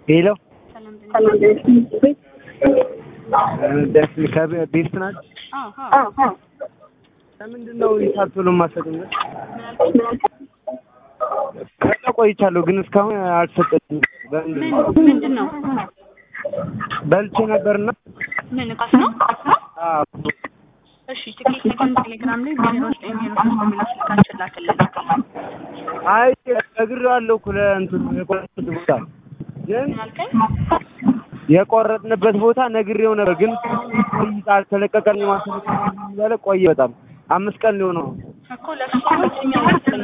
ሄሎ ሰላም ደስ ከቤት ናት። ለምንድን ነው ሂሳብ ቶሎ የማትሰጡኝ? ከዛ ቆይቻለሁ ግን እስካሁን አልሰጠችም። በምንድን ነው? ምንድን ነው? በልቼ ነበርና ምን እቃስ ነው? አዎ፣ እሺ ትኬት ልከን ቴሌግራም ላይ ዜሮ ዘጠኝ ዜሮ ሶስት የሚለው ስልካችን ላክልን። አይ ነግሬዋለሁ እኮ ለእንትን የቆረጥንበት ቦታ ግን ምን አልከኝ? የቆረጥንበት ቦታ ነግሬው ነበር ግን አልተለቀቀልኝም። አልተለቀቀልኝም እያለ ቆየ በጣም አምስት ቀን ሊሆነው ነው። እኮ ለእሱ ሰዎች እኛ